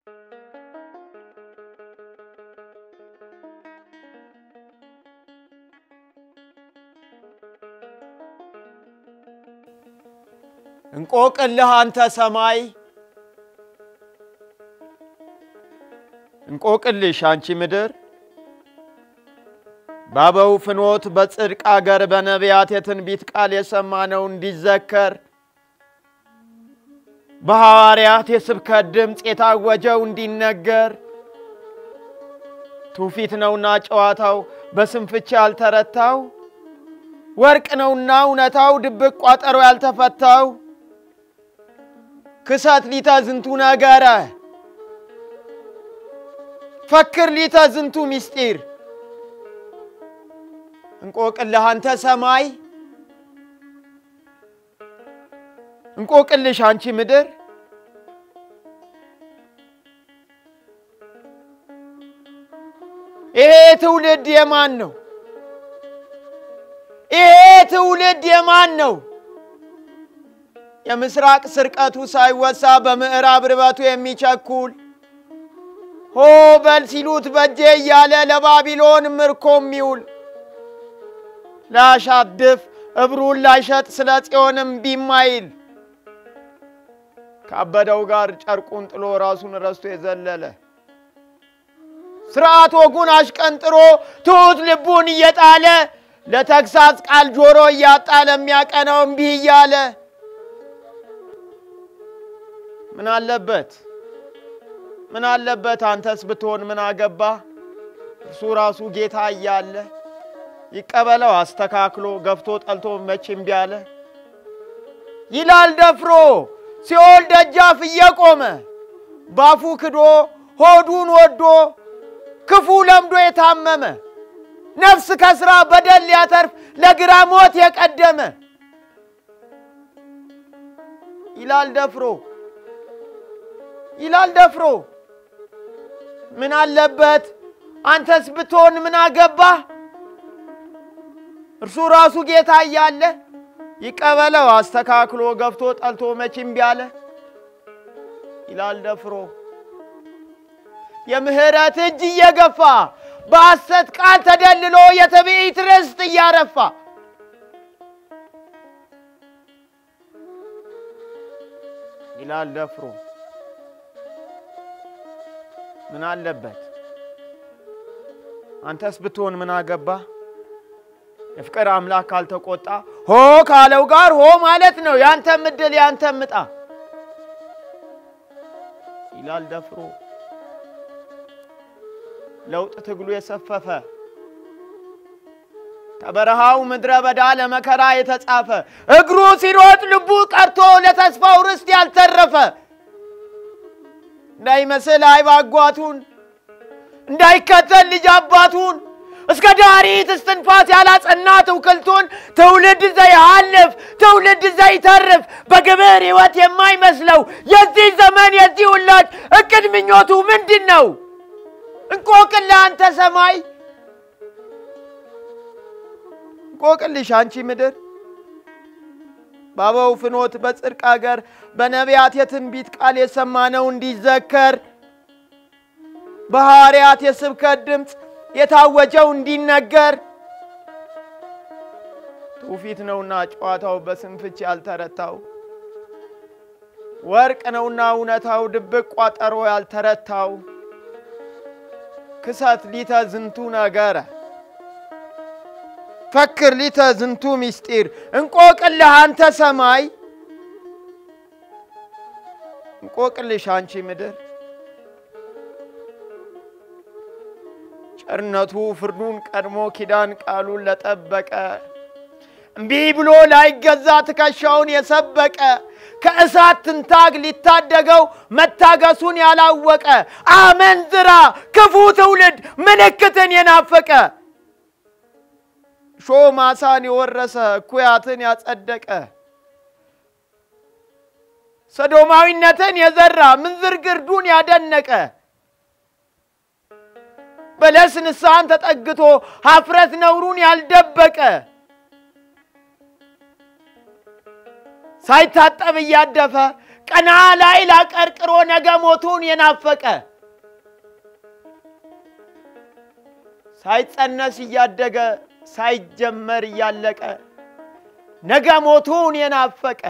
እንቆቅልህ አንተ ሰማይ እንቆቅልሽ አንቺ ምድር በአበው ፍኖት በጽድቅ አገር በነቢያት የትንቢት ቃል የሰማነው እንዲዘከር በሐዋርያት የስብከት ድምፅ የታወጀው እንዲነገር ትውፊት ነውና ጨዋታው በስንፍቻ ያልተረታው ወርቅ ነውና እውነታው ድብቅ ቋጠሮ ያልተፈታው ክሰት ሊተ ዝንቱ ነገረ ፈክር ሊተ ዝንቱ ምስጢር እንቆቅልህ አንተ ሰማይ እንቆቅልሽ አንቺ ምድር ይሄ ትውልድ የማን ነው? ይሄ ትውልድ የማን ነው? የምስራቅ ስርቀቱ ሳይወሳ በምዕራብ ርበቱ የሚቸኩል ሆ በል ሲሉት በጄ እያለ ለባቢሎን ምርኮ የሚውል ላያሻድፍ እብሩን ላይሸጥ ስለ ጽዮንም ቢማይል ካበደው ጋር ጨርቁን ጥሎ ራሱን ረስቶ የዘለለ ስርዓት ወጉን አሽቀንጥሮ ትሑት ልቡን እየጣለ ለተግሳጽ ቃል ጆሮ እያጣ ለሚያቀነው እምቢ እያለ ምን አለበት ምን አለበት አንተስ ብትሆን ምን አገባ እርሱ ራሱ ጌታ እያለ ይቀበለው አስተካክሎ ገፍቶ ጠልቶ መች እምቢ አለ ይላል ደፍሮ ሲኦል ደጃፍ እየቆመ ባፉ ክዶ ሆዱን ወዶ ክፉ ለምዶ የታመመ ነፍስ ከስራ በደል ሊያተርፍ ለግራ ሞት የቀደመ ይላል ደፍሮ ይላል ደፍሮ ምን አለበት አንተስ ብትሆን ምን አገባ እርሱ ራሱ ጌታ እያለ ይቀበለው አስተካክሎ ገፍቶ ጠልቶ መች እምቢ አለ ይላል ደፍሮ የምህረት እጅ እየገፋ በሐሰት ቃል ተደልሎ የትዕቢት ርስት እያረፋ ይላል ደፍሮ ምን አለበት አንተስ ብትሆን ምን አገባ የፍቅር አምላክ ካልተቆጣ ሆ ካለው ጋር ሆ ማለት ነው ያንተም እድል ያንተም ዕጣ ይላል ደፍሮ ለውጥ ትግሉ የሰፈፈ ከበረሃው ምድረ በዳ ለመከራ የተጻፈ እግሩ ሲሮጥ ልቡ ቀርቶ ለተስፋው ርስት ያልተረፈ እንዳይመስል አይብ አጓቱን እንዳይከተል ልጅ አባቱን እስከ ዳሪት እስትንፋስ ያላጸና ትውክልቱን ትውልድ ዘይሃልፍ ትውልድ ዘይተርፍ በግብር ሕይወት የማይመስለው የዚህ ዘመን የዚህ ውላጅ እቅድ ምኞቱ ምንድን ነው? እንቆቅልህ አንተ ሰማይ እንቆቅልሽ አንቺ ምድር በአበው ፍኖት በጽድቅ አገር በነቢያት የትንቢት ቃል የሰማነው እንዲዘከር በሐዋርያት የስብከት ድምፅ የታወጀው እንዲነገር ትውፊት ነውና ጨዋታው በስንፍች ያልተረታው ወርቅ ነውና እውነታው ድብቅ ቋጠሮ ያልተረታው ክሰት ሊተ ዝንቱ ነገረ ፈክር ሊተ ዝንቱ ምስጢር እንቆቅልህ አንተ ሰማይ እንቆቅልሽ አንቺ ምድር ቸርነቱ ፍርዱን ቀድሞ ኪዳን ቃሉን ለጠበቀ እምቢ ብሎ ላይገዛ ትከሻውን የሰበቀ ከእሳት ትንታግ ሊታደገው መታገሱን ያላወቀ አመንዝራ ክፉ ትውልድ ምልክትን የናፈቀ ሾ ማሳን የወረሰ እኩያትን ያጸደቀ ሰዶማዊነትን የዘራ ምንዝር ግርዱን ያደነቀ በለስ ንስሐን ተጠግቶ ሀፍረት ነውሩን ያልደበቀ ሳይታጠብ እያደፈ ቀና ላይ ላቀርቅሮ ነገ ሞቱን የናፈቀ ሳይጸነስ እያደገ ሳይጀመር እያለቀ ነገ ሞቱን የናፈቀ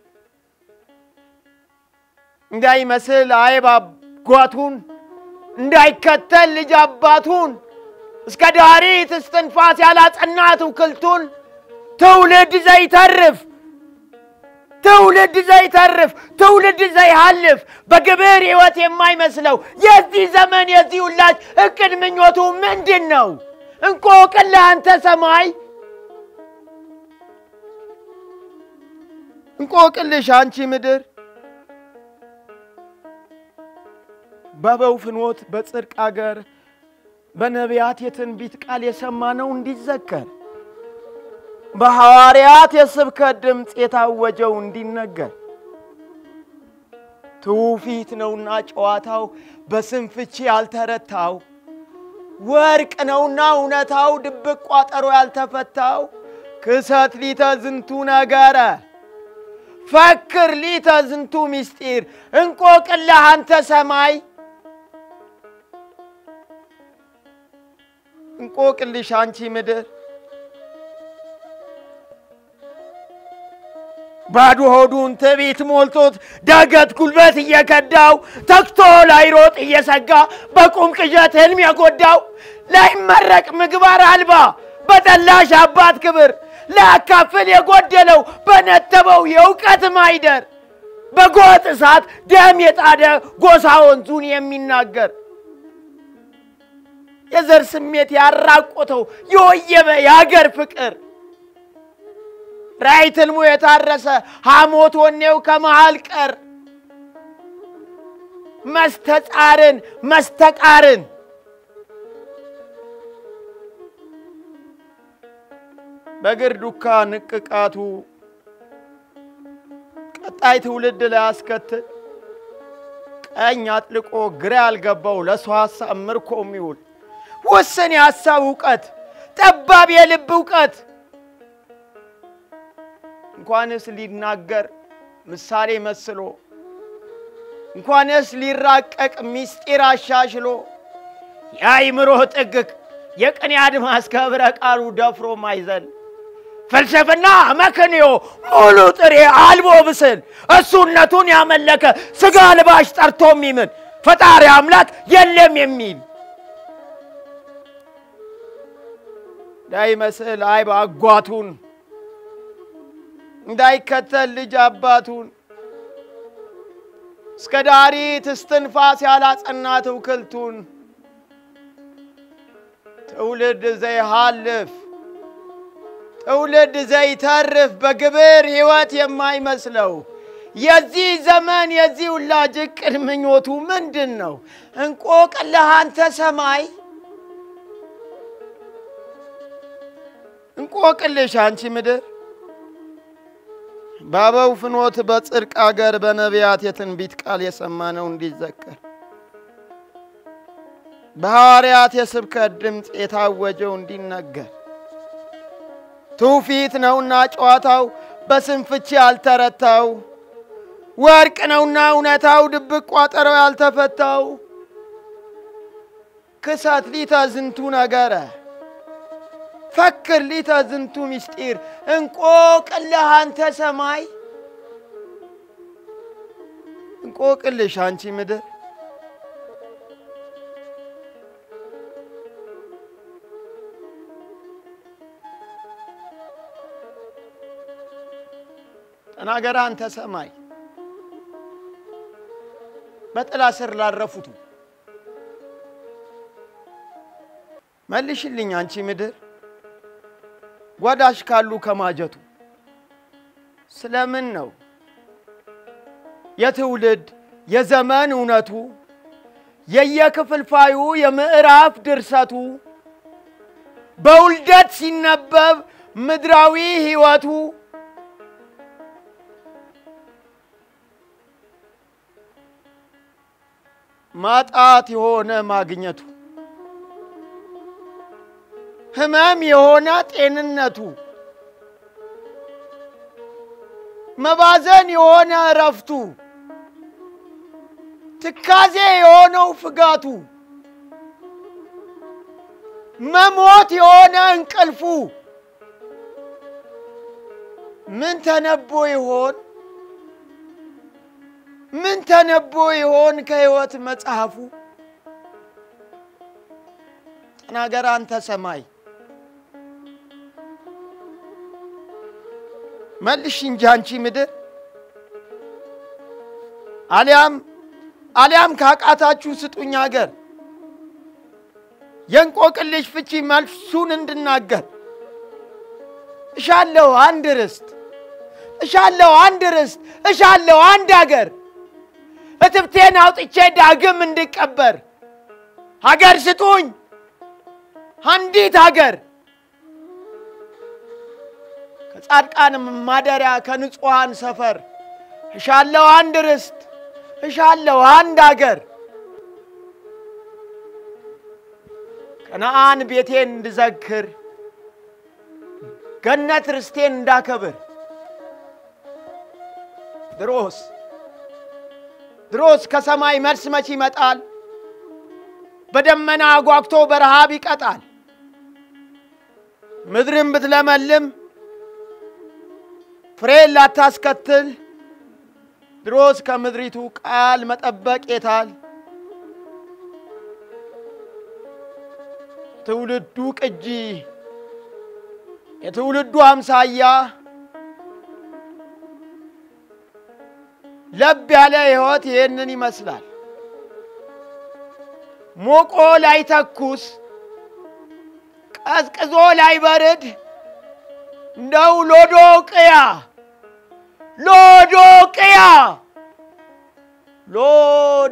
እንዳይመስል አይብ አጓቱን እንዳይከተል ልጅ አባቱን እስከ ዳሪት እስትንፋስ ያላጸናት ውክልቱን ትውልድ ዘይተርፍ ትውልድ ዘይተርፍ ትውልድ ዘይሃልፍ በግብር ሕይወት የማይመስለው የዚህ ዘመን የዚህ ውላጅ እቅድ ምኞቱ ምንድን ነው? እንቆቅልህ አንተ ሰማይ እንቆቅልሽ አንቺ ምድር በበው ፍኖት በጽድቅ አገር በነቢያት የትንቢት ቃል የሰማነው እንዲዘከር በሐዋርያት የስብከት ድምፅ የታወጀው እንዲነገር ትውፊት ነውና ጨዋታው በስም ፍቺ ያልተረታው ወርቅ ነውና እውነታው ድብቅ ቋጠሮ ያልተፈታው ክሰት ሊተ ዝንቱ ነገረ ፈክር ሊተ ዝንቱ ምስጢር እንቆቅልህ አንተ ሰማይ እንቆቅልሽ አንቺ ምድር ባዶ ሆዱን ትዕቢት ሞልቶት ዳገት ጉልበት እየከዳው ተግቶ ላይሮጥ እየሰጋ በቁም ቅዠት ሕልም የጎዳው ላይመረቅ ምግባር አልባ በጠላሽ አባት ክብር ላያካፍል የጎደለው በነተበው የእውቀት ማይደር በጎጥ እሳት ደም የጣደ ጎሳ ወንዙን የሚናገር የዘር ስሜት ያራቆተው የወየበ የአገር ፍቅር ራእይ ትልሙ የታረሰ ሐሞት ወኔው ከመሃል ቀር መስተጻርን መስተቃርን በእግር ዱካ ንቅቃቱ ቀጣይ ትውልድ ላይ አስከትል ቀኝ አጥልቆ ግራ ያልገባው ለሰው ሐሳብ ምርኮ የሚውል ውስን የሐሳብ እውቀት ጠባብ የልብ እውቀት እንኳንስ ሊናገር ምሳሌ መስሎ እንኳንስ ሊራቀቅ ምስጢር አሻሽሎ የአይምሮ ጥግቅ የቅኔ አድማስ ከብረ ቃሉ ደፍሮ ማይዘል ፍልስፍና መክንዮ ሙሉ ጥሬ አልቦ ብስል እሱነቱን ያመለከ ስጋ ልባሽ ጠርቶ የሚምን ፈጣሪ አምላክ የለም የሚል እንዳይመስል አይብ አጓቱን እንዳይከተል ልጅ አባቱን እስከ ዳሪት እስትንፋስ ያላጸናት እውክልቱን ትውልድ ዘይሃልፍ ትውልድ ዘይተርፍ በግብር ሕይወት የማይመስለው የዚህ ዘመን የዚህ ውላጅ ዕቅድ ምኞቱ ምንድን ነው? እንቆቅልህ አንተ ሰማይ እንቆቅልሽ አንቺ ምድር በአበው ፍኖት በጽድቅ አገር በነቢያት የትንቢት ቃል የሰማነው እንዲዘከር በሐዋርያት የስብከት ድምፅ የታወጀው እንዲነገር ትውፊት ነውና ጨዋታው በስም ፍቺ ያልተረታው ወርቅ ነውና እውነታው ድብቅ ቋጠረው ያልተፈታው ክሰት ሊተ ዝንቱ ነገረ ፈክር ሊተ ዝንቱ ምስጢር እንቆቅልህ አንተ ሰማይ እንቆቅልሽ አንቺ ምድር ተናገረ አንተ ሰማይ በጥላ ስር ላረፉቱ መልሽልኝ አንቺ ምድር ጓዳሽ ካሉ ከማጀቱ ስለምን ነው የትውልድ የዘመን እውነቱ የየክፍልፋዩ የምዕራፍ ድርሰቱ በውልደት ሲነበብ ምድራዊ ሕይወቱ ማጣት የሆነ ማግኘቱ ህመም የሆነ ጤንነቱ መባዘን የሆነ እረፍቱ ትካዜ የሆነው ፍጋቱ መሞት የሆነ እንቅልፉ ምን ተነቦ ይሆን? ምን ተነቦ ይሆን ከሕይወት መጽሐፉ? ተናገር አንተ ሰማይ መልሽ እንጂ አንቺ ምድር አሊያም አሊያም ካቃታችሁ ስጡኝ አገር የእንቆቅልሽ ፍቺ መልሱን እንድናገር እሻለሁ አንድ ርስት እሻለሁ አንድ ርስት እሻለሁ አንድ አገር እትብቴን አውጥቼ ዳግም እንድቀበር ሀገር ስጡኝ አንዲት ሀገር ከጻድቃን ማደሪያ ከንጹሐን ሰፈር እሻለሁ አንድ ርስት እሻለሁ አንድ አገር ከነአን ቤቴን እንድዘክር ገነት ርስቴን እንዳከብር ድሮስ ድሮስ ከሰማይ መልስ መች ይመጣል? በደመና አጓግቶ በረሃብ ይቀጣል። ምድርን ብትለመልም ፍሬን ላታስከትል ድሮስ ከምድሪቱ ቃል መጠበቅ የታል? ትውልዱ ቅጂ የትውልዱ አምሳያ ለብ ያለ ሕይወት ይህንን ይመስላል። ሞቆ ላይ ተኩስ ቀዝቅዞ ላይ በርድ እንደው ሎዶቅያ ሎዶቅያ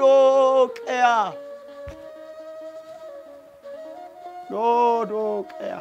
ሎዶቅያ ሎዶቅያ